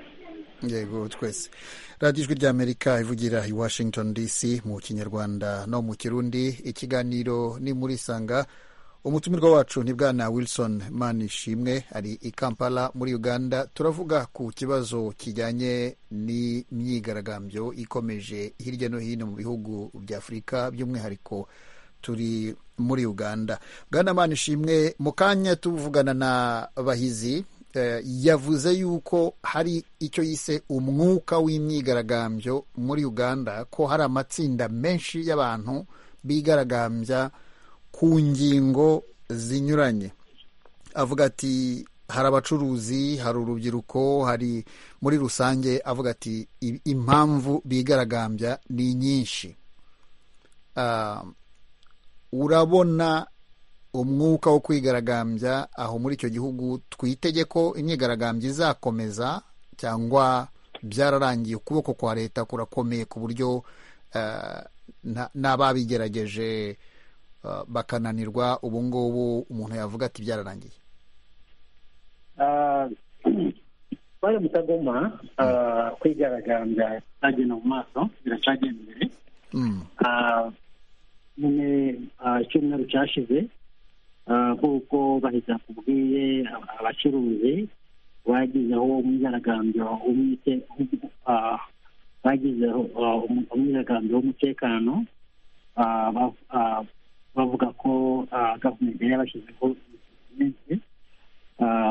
yego twese radiyo ijwi ry'amerika ivugira i washington dc mu kinyarwanda no mu kirundi ikiganiro ni muri sanga umutumirwa wacu ni bwana wilson manishimwe ari i kampala muri uganda turavuga ku kibazo kijyanye n'imyigaragambyo ikomeje hirya no hino mu bihugu bya afurika by'umwihariko turi muri uganda bwana manishimwe mu kanya tuvugana na bahizi yavuze yuko hari icyo yise umwuka w'imyigaragambyo muri uganda ko hari amatsinda menshi y'abantu bigaragambya ku ngingo zinyuranye avuga ati hari abacuruzi hari urubyiruko hari muri rusange avuga ati impamvu bigaragambya ni nyinshi urabona umwuka wo kwigaragambya aho muri icyo gihugu twitege ko imyigaragambyo izakomeza cyangwa byararangiye ukuboko kwa leta kurakomeye ku buryo n'ababigerageje bakananirwa ubu ngubu umuntu yavuga ati byararangiye twari mutagoma kwigaragambya cyagenda mu maso biracagenda imbere nyine icyumweru cyashize nk'uko bahita kubwiye abacuruzi bagizeho umwigaragambyo bagizeho umwigaragambyo w'umutekano bavuga ko gahunda yari yabashyizeho iminsi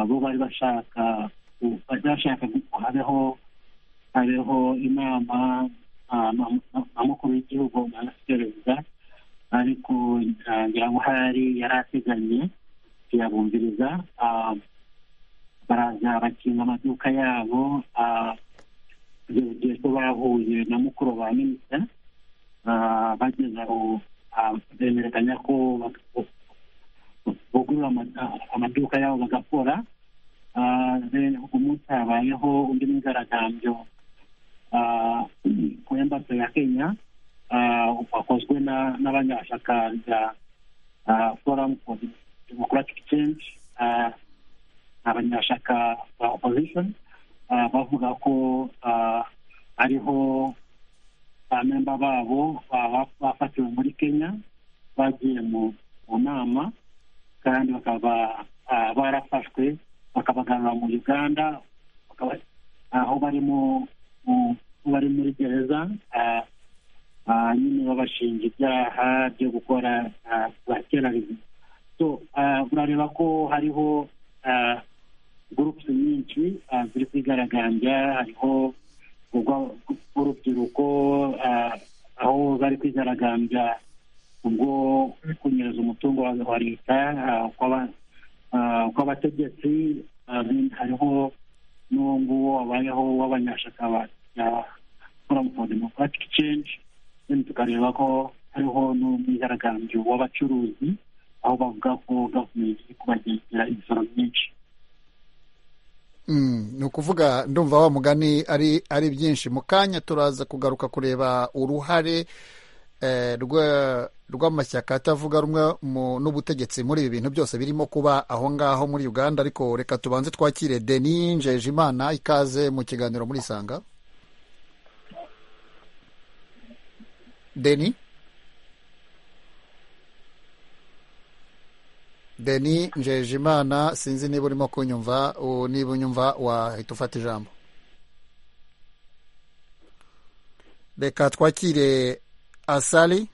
bo bari bashaka bari bashaka habeho habeho inama amakuru y'igihugu perezida ariko ngira ngo hari yari ateganye tuyabumviriza baraza bakinga amaduka yabo urugero ko bahuye na mukuru wa minisita bageza aho bemerekanya ko bugurura amaduka yabo bagakora umunsi habayeho undi mwigaragambyo ku embaso ya kenya wakozwe n'abanyashakanja forum for democratic change abanyashaka ba opposition bavuga ko ariho abamemba babo bafatiwe muri kenya bagiye mu nama kandi bakaba barafashwe bakabagarura mu uganda aho barimo bari muri gereza nyine babashinja ibyaha byo gukora ba terarizi urareba ko hariho gurupusi nyinshi ziri kwigaragambya hariho urubyiruko aho bari kwigaragambya ubwo kunyereza umutungo wa leta kw'abategetsi hariho n'uwo nguwo wabayeho w'abanyashaka ba forum for democratic change then tukareba ko hariho n'umwigaragambyo w'abacuruzi aho bavuga ko gavumenti iri kubagendera imisoro myinshi ni ukuvuga ndumva wa mugani ari ari byinshi mu kanya turaza kugaruka kureba uruhare rw'amashyaka atavuga rumwe n'ubutegetsi muri ibi bintu byose birimo kuba aho ngaho muri uganda ariko reka tubanze twakire deni njejimana ikaze mu kiganiro muri isanga deni deni njejimana sinzi niba urimo kunyumva niba unyumva wahita ufata ijambo reka twakire asali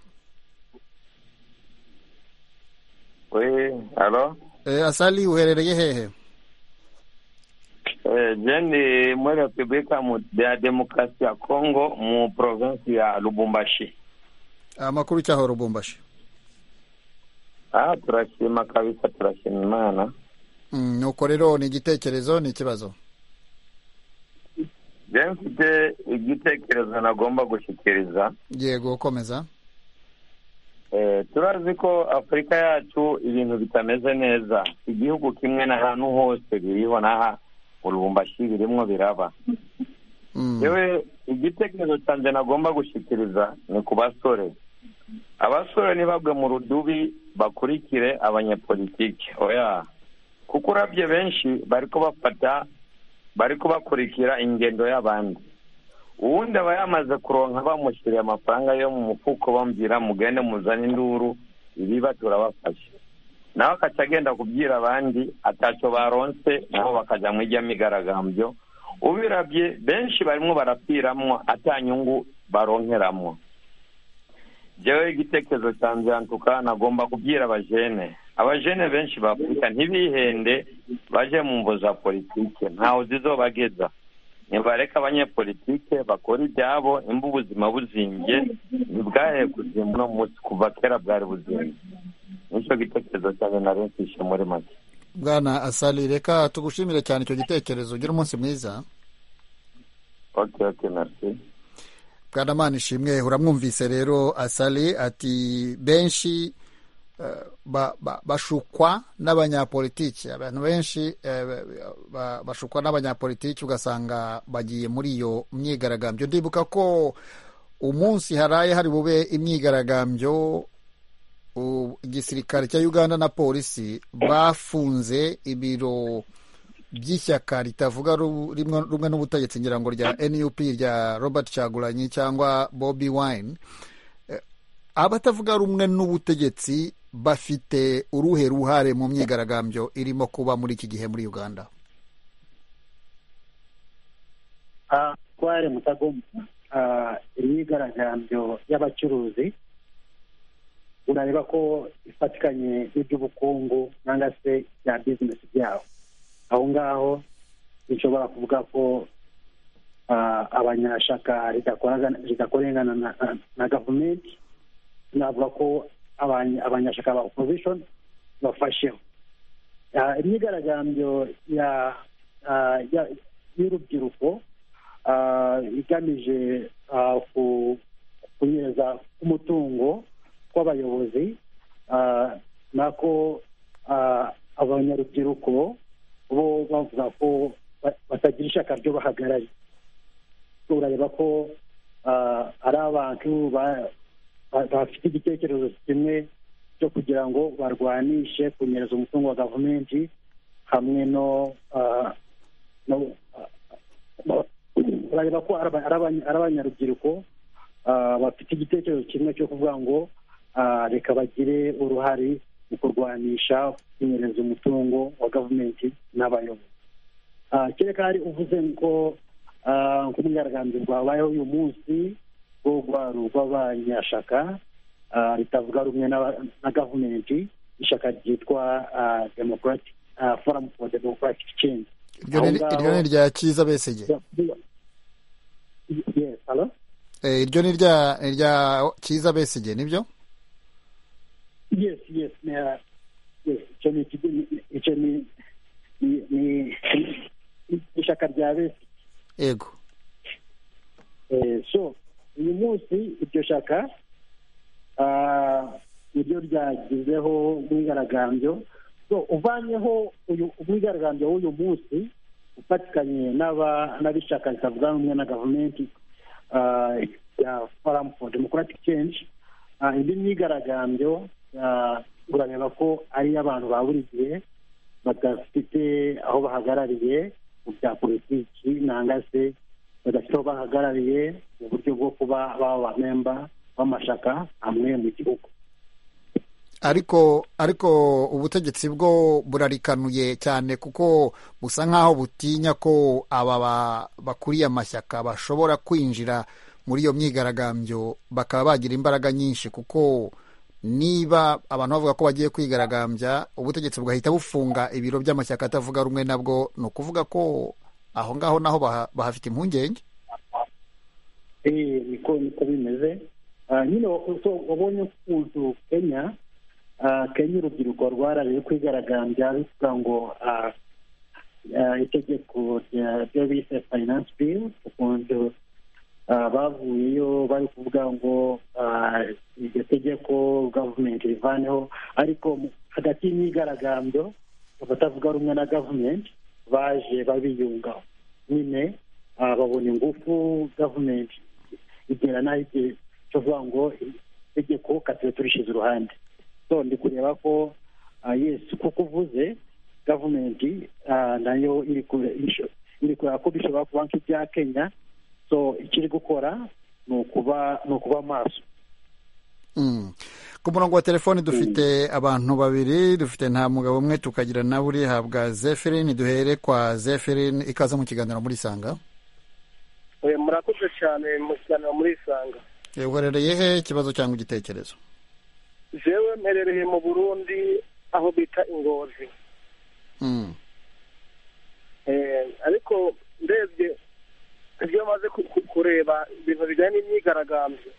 asali uherereye hehe jeni muri repubulika ya demokarasi ya kongo mu porovensi ya lubumbashi amakuru cyaho lubumbashi aha turashima kabisa turashima imana nuko rero ni igitekerezo ni ikibazo rero mfite igitekerezo nagomba gushyikiriza yego gukomeza turazi ko afurika yacu ibintu bitameze neza igihugu kimwe n'ahantu hose biriho n'aha urubumbashi birimo biraba yewe igitekerezo cyanjye nagomba gushyikiriza ni ku basore abasore ntibagwe mu rudubi bakurikire abanyepolitike oya kuko urabye benshi bari kubafata bari kubakurikira ingendo y'abandi uwundi aba yamaze kuronka bamushyiriye amafaranga yo mu mufuko bambwira mugende muzane induru ibiba turabafashe nawe akajya agenda kubwira abandi atacyo baronse nabo bakajya mu ijya migaragambyo ubirabye benshi barimo barapfiramwo atanyungu baronkeramwo njyewe igitekerezo cya mbyantuka nagomba kubwira abajene abajene benshi ba afurika ntibihende baje mu mvu za politike ntawe zizobageza ntibareka abanyepolitike bakora ibyabo imba ubuzima buzimbye ntibwahe kuzimba uno munsi kuva kera bwari buzimbye nicyo gitekerezo cyanjye nari mfishe muri make bwana asali reka tugushimire cyane icyo gitekerezo ugira umunsi mwiza oke oke merci bwana ishimwe uramwumvise rero asali ati benshi bashukwa n'abanyapolitiki abantu benshi bashukwa n'abanyapolitiki ugasanga bagiye muri iyo myigaragambyo ndibuka ko umunsi haraye hari bube imyigaragambyo igisirikare cya uganda na polisi bafunze ibiro by'ishyaka ritavuga rumwe n'ubutegetsi ngira ngo rya nup rya robert caguranyi cyangwa bobi wine abatavuga rumwe n'ubutegetsi bafite uruhe ruhare mu myigaragambyo irimo kuba muri iki gihe muri uganda twari mutagomba imyigaragambyo y'abacuruzi urareba ko ifatikanye n'iby'ubukungu cyangwa se bya bizinesi byabo aho ngaho nshobora kuvuga ko abanyashaka ridakorengana na gavumenti navuga ko abanyashaka ba opozishoni bafasheho imyigaragambyo y'urubyiruko igamije kunyereza umutungo w'abayobozi nako abanyarubyiruko bo bavuga ko batagira ishyaka ryo bahagarariye urareba ko ari abantu bafite igitekerezo kimwe cyo kugira ngo barwanishe kunyereza umutungo wa gavumenti hamwe no urareba ko ari abanyarubyiruko bafite igitekerezo kimwe cyo kuvuga ngo reka bagire uruhare mu kurwanisha kunyereza umutungo wa gavumenti n'abayobozi kereka hari uvuze ngo nk'umwigaragambyo rwabayeho uyu munsi rwogwaro rw'abanyashaka ritavuga rumwe na gavumenti ishyaka ryitwa demokarati foramu fo demokarati chenji iryo ni irya cyiza besege iryo ni irya cyiza besege nibyo yes yes icyo ni icyo ni ni ishyaka rya besi yego so uyu munsi iryo shyaka niryo ryagizeho umwigaragambyo so uvanyeho uyu umwigaragambyo w'uyu munsi ufatikanye n'ab'ishyaka ritavuga rumwe na gavumenti ya foramu fo demokarati kenshi indi myigaragambyo urareba ko ari abantu ba buri gihe badafite aho bahagarariye mu bya politiki nanga se badafite aho bahagarariye mu buryo bwo kuba baba abamemba b'amashaka amwe mu gihugu ariko ariko ubutegetsi bwo burarikanuye cyane kuko busa nk'aho butinya ko aba bakuriye amashyaka bashobora kwinjira muri iyo myigaragambyo bakaba bagira imbaraga nyinshi kuko niba abantu bavuga ko bagiye kwigaragambya ubutegetsi bugahita bufunga ibiro by'amashyaka atavuga rumwe nabwo ni ukuvuga ko aho ngaho naho bahafite impungenge niko niko bimeze nyine wabonye ukuntu kenya kenya urubyiruko rwarariye kwigaragambya bivuga ngo itegeko ryo bise finance bill ukuntu bavuyeyo bari kuvuga ngo iryo tegeko gavumenti rivaneho ariko hagati y'imyigaragambyo abatavuga rumwe na gavumenti baje babiyunga nyine babona ingufu gavumenti igera naho igihe cyo kuvuga ngo itegeko katuye turishyize iruhande so ndi kureba ko yesi kuko uvuze gavumenti nayo iri kureba ko bishobora kuba nk'ibya kenya so ikiri gukora ni ukuba ni ukuba maso ku murongo wa telefoni dufite abantu babiri dufite nta mugabo umwe tukagira nawe urihabwa zeferine duhere kwa zeferine ikaze mu kiganiro muri isanga murakoze cyane mu kiganiro muri isanga uherereye he ikibazo cyangwa igitekerezo zewe mperereye mu burundi aho bita ingozi ariko ndebye ibyo bamaze kureba ibintu bijyanye n'imyigaragambyo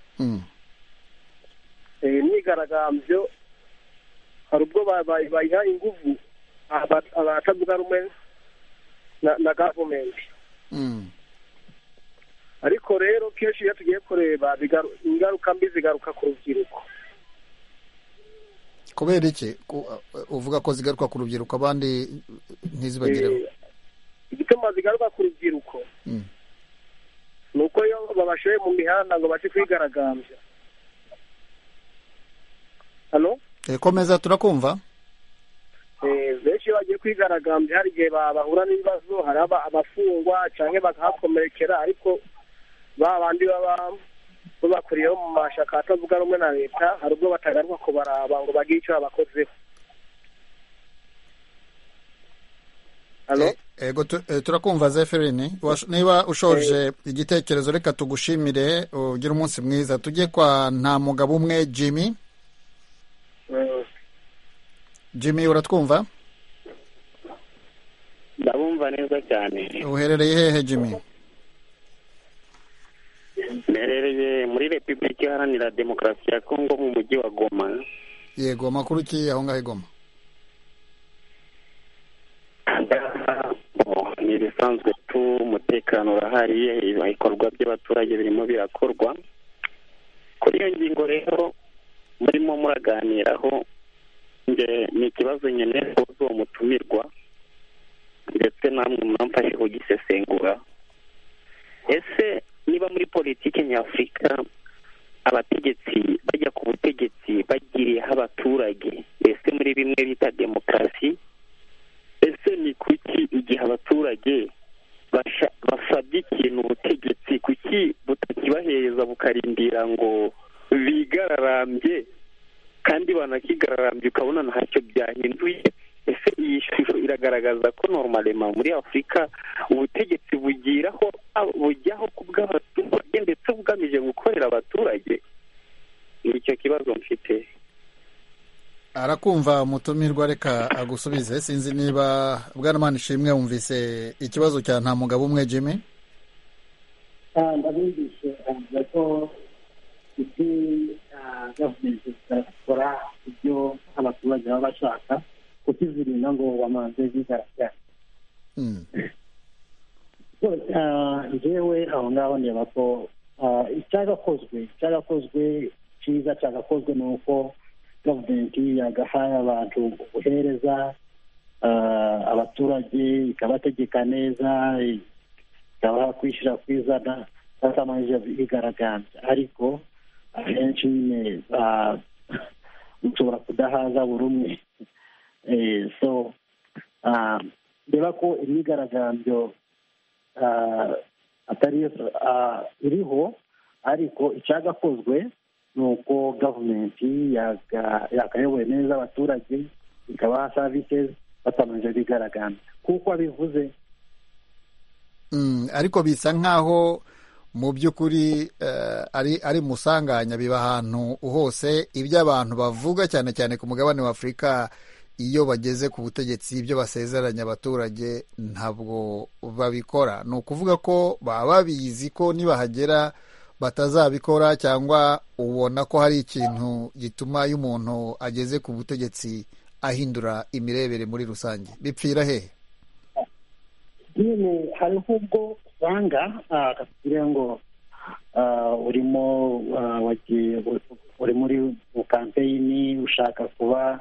imyigaragambyo hari ubwo bayiha ingufu abatavuga rumwe na gavumenti ariko rero kenshi iyo tugiye kureba ingaruka mbi zigaruka ku rubyiruko kubera iki uvuga ko zigaruka ku rubyiruko abandi ntizibagereho igituma zigaruka ku rubyiruko ni uko iyo babashoye mu mihanda ngo baje kwigaragambya hano komeza turakumva benshi iyo bagiye kwigaragambya hari igihe bahura n'ibibazo hari abafungwa cyangwa bakahakomerekera ariko ba bandi baba babakuriyeho mu mashyaka atavuga rumwe na leta hari ubwo batagaruka kubaraba ngo bagire icyo babakozeho ego turakumva zeferine niba ushoje igitekerezo reka tugushimire ugire umunsi mwiza tujye kwa nta mugabo umwe jimmy jimmy uratwumva ndabumva neza cyane uherereye hehe jimmy mperereye muri repubulika iharanira demokarasi ya kongo mu mujyi wa goma yego amakuru ki aho ngaho igoma ni ibisanzwe tu umutekano urahari ibikorwa by'abaturage birimo birakorwa kuri iyo ngingo rero murimo muraganiraho ni ikibazo nyine uzi uwo mutumirwa ndetse namwe mwamfashe kugisesengura ese niba muri politiki nyafurika abategetsi bajya ku butegetsi bagiriyeho abaturage mbese muri bimwe bita demokarasi ese ni kuki igihe abaturage basabye ikintu ubutegetsi kuki butakibahereza bukarindira ngo bigararambye kandi banakigararambye ukabona ntacyo byahinduye ese iyi shusho iragaragaza ko normalement muri afurika ubutegetsi bugiraho bujyaho ku bw'abaturage ndetse bugamije gukorera abaturage nicyo kibazo mfite arakumva umutumirwa reka agusubize sinzi niba bwana ishimwe wumvise ikibazo cya nta mugabo umwe jimmy ndabumvishe avuga ko isi gavumenti zikora ibyo abaturage baba bashaka kukizirinda ngo bamanze zigaragara njyewe aho ngaho ndeba ko icyagakozwe icyagakozwe cyiza cyagakozwe ni uko gavumenti yagahaye abantu ubuhereza abaturage ikabategeka neza ikabaha kwishyira kwizana batamanje bigaragambya ariko ahenshi nyine mushobora kudahaza buri umwe so reba ko imyigaragambyo atari iriho ariko icyagakozwe ni uko gavumenti yakayoboye neza abaturage ikabaha serivisi batamanje bigaragambya kuko abivuze ariko bisa nk'aho mu by'ukuri ari musanganya biba ahantu hose ibyo abantu bavuga cyane cyane ku mugabane wa afurika iyo bageze ku butegetsi ibyo basezeranya abaturage ntabwo babikora ni ukuvuga ko baba babizi ko nibahagera batazabikora cyangwa ubona ko hari ikintu gituma iyo umuntu ageze ku butegetsi ahindura imirebere muri rusange bipfira hehe nyine hari ubwo usanga akakubwira ngo urimo uri muri kampeyini ushaka kuba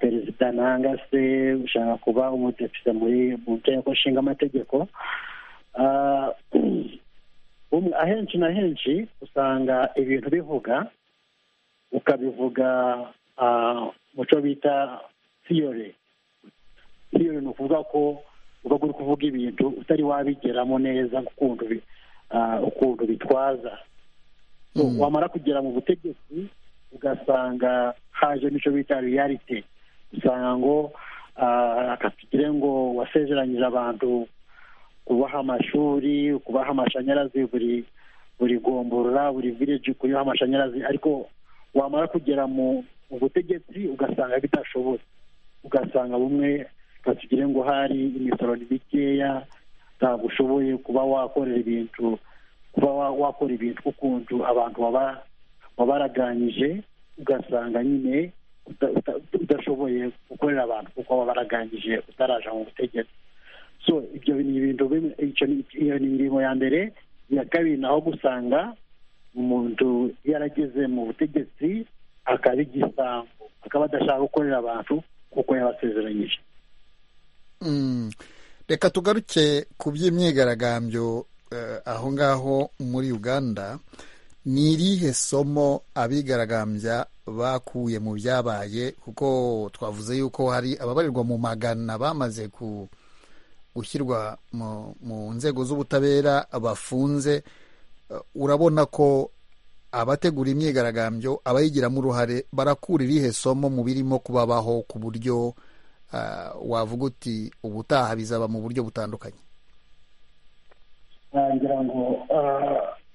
perezida nanga se ushaka kuba umudepite muri mu nteko nshinga amategeko ahenshi na henshi usanga ibintu bivuga ukabivuga mu cyo bita siyore siyore ni ukuvuga ko uba uri kuvuga ibintu utari wabigeramo neza ukuntu bitwaza wamara kugera mu butegetsi ugasanga haje n'icyo bita riyarite usanga ngo akatugire ngo wasezeranyije abantu kubaha amashuri kubaha amashanyarazi buri buri gomborora buri vileji kuriho amashanyarazi ariko wamara kugera mu butegetsi ugasanga bidashoboye ugasanga bumwe batugire ngo hari imisoro ni mikeya ntabwo ushoboye kuba wakorera ibintu kuba wakora ibintu ukuntu abantu wabaraganyije ugasanga nyine udashoboye gukorera abantu kuko wabaraganyije utaraja mu butegetsi so ibyo ni ibintu bimwe iyo ni ingingo ya mbere iya kabiri naho gusanga umuntu yarageze mu butegetsi akaba igisambo akaba adashaka gukorera abantu kuko yabasezeranyije reka tugaruke ku by'imyigaragambyo aho ngaho muri uganda ni irihe somo abigaragambya bakuye mu byabaye kuko twavuze yuko hari ababarirwa mu magana bamaze ku gushyirwa mu nzego z'ubutabera bafunze urabona ko abategura imyigaragambyo abayigiramo uruhare barakura irihe somo mu birimo kubabaho ku buryo wavuga uti ubutaha bizaba mu buryo butandukanye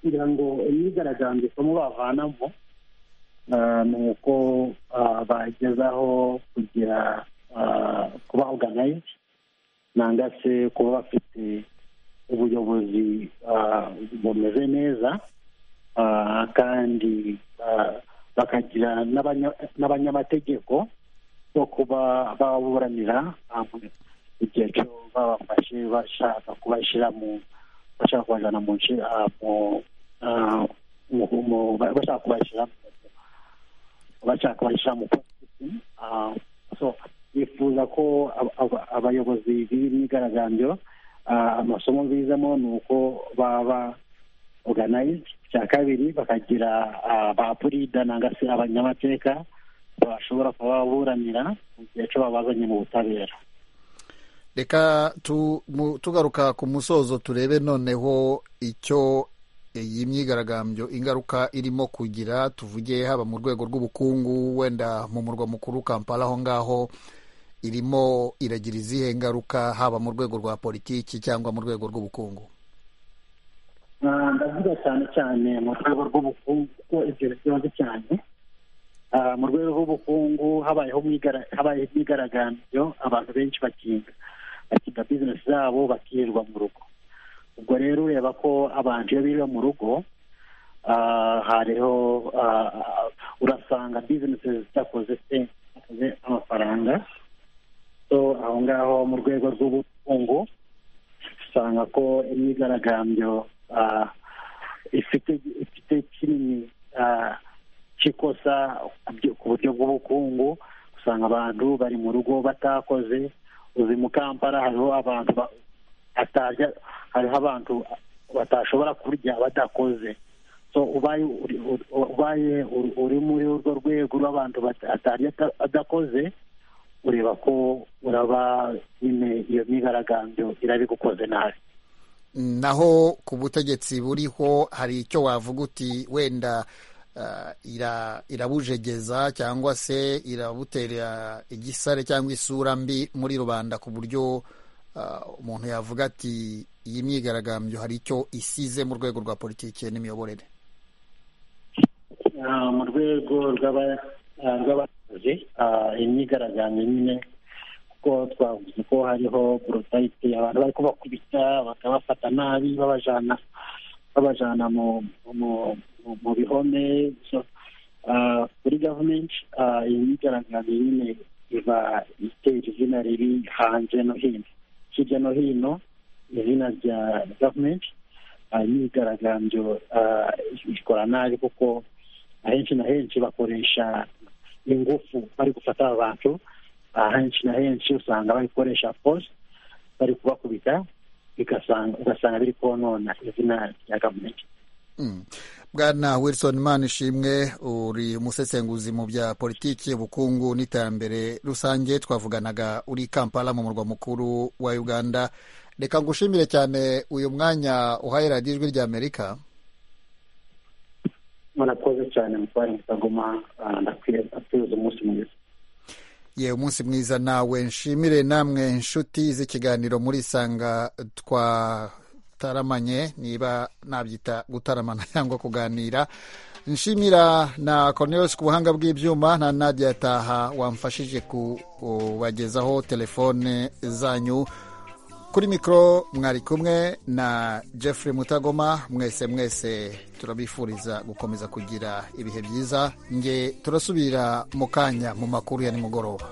ngira ngo imyigaragambyo isomo bavanamo ni uko bagezaho kugira kuba oganayiti nanga se kuba bafite ubuyobozi bumeze neza kandi bakagira n'abanyamategeko bo kuba baburanira igihe cyo babafashe bashaka kubashyira mu bashaka kubajyana mu bashaka kubashyira bashaka kubashyira mu bifuza ko abayobozi b'imyigaragambyo amasomo bizemo ni uko baba oganayizidi icya kabiri bakagira ba purida nangwa se abanyamateka bashobora kuba baburanira mu gihe cyo babazanye mu butabera reka tugaruka ku musozo turebe noneho icyo iyi myigaragambyo ingaruka irimo kugira tuvuge haba mu rwego rw'ubukungu wenda mu murwa mukuru kampala aho ngaho irimo iragira izihe ngaruka haba mu rwego rwa politiki cyangwa mu rwego rw'ubukungu ndavuga cyane cyane mu rwego rw'ubukungu kuko ibyo bibazo cyane mu rwego rw'ubukungu habayeho habayeho imyigaragambyo abantu benshi bakinga bakinga bizinesi zabo bakirirwa mu rugo ubwo rero ureba ko abantu iyo birirwa mu rugo hariho urasanga bizinesi zidakoze se amafaranga so aho ngaho mu rwego rw'ubukungu usanga ko imyigaragambyo ifite ifite kinini cy'ikosa ku buryo bw'ubukungu usanga abantu bari mu rugo batakoze uzi mu kampara hariho abantu batarya hariho abantu batashobora kurya badakoze so ubaye uri muri urwo rwego rw'abantu batarya adakoze ureba ko uraba nyine iyo myigaragambyo irabigukoze nabi naho ku butegetsi buriho hari icyo wavuga uti wenda irabujegeza cyangwa se irabutera igisare cyangwa isura mbi muri rubanda ku buryo umuntu yavuga ati iyi myigaragambyo hari icyo isize mu rwego rwa politiki n'imiyoborere mu rwego rw'abakozi imyigaragambyo nyine kuko twavuze ko hariho borotayite abantu bari kubakubita bakabafata nabi babajana babajana mu bihome kuri gavumenti iyi myigaragambyo nyine iba itera izina riri hanze no hino hirya no hino izina rya gavumenti imyigaragambyo ikora nabi kuko ahenshi na henshi bakoresha ingufu bari gufata abantu henshi na henshi usanga bayikoresha force bari kubakubita ugasanga biri konona izina rya gavumenti bwana wilson manishimwe uri umusesenguzi mu bya politiki ubukungu n'iterambere rusange twavuganaga uri kampala mu murwa mukuru wa uganda reka ngushimire cyane uyu mwanya uhaye radiyo ijwi rya amerika murakoze cyane mutware mutagoma ndakwiriye umunsi mwiza ye umunsi mwiza nawe nshimire namwe inshuti z'ikiganiro muri sanga twataramanye niba nabyita gutaramana cyangwa kuganira nshimira na Cornelius ku buhanga bw'ibyuma na Nadia Taha wamfashije kubagezaho telefone zanyu kuri mikoro mwari kumwe na Jeffrey mutagoma mwese mwese turabifuriza gukomeza kugira ibihe byiza nge turasubira mu kanya mu makuru ya nimugoroba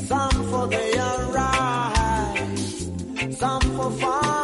Some for their right, some for fun.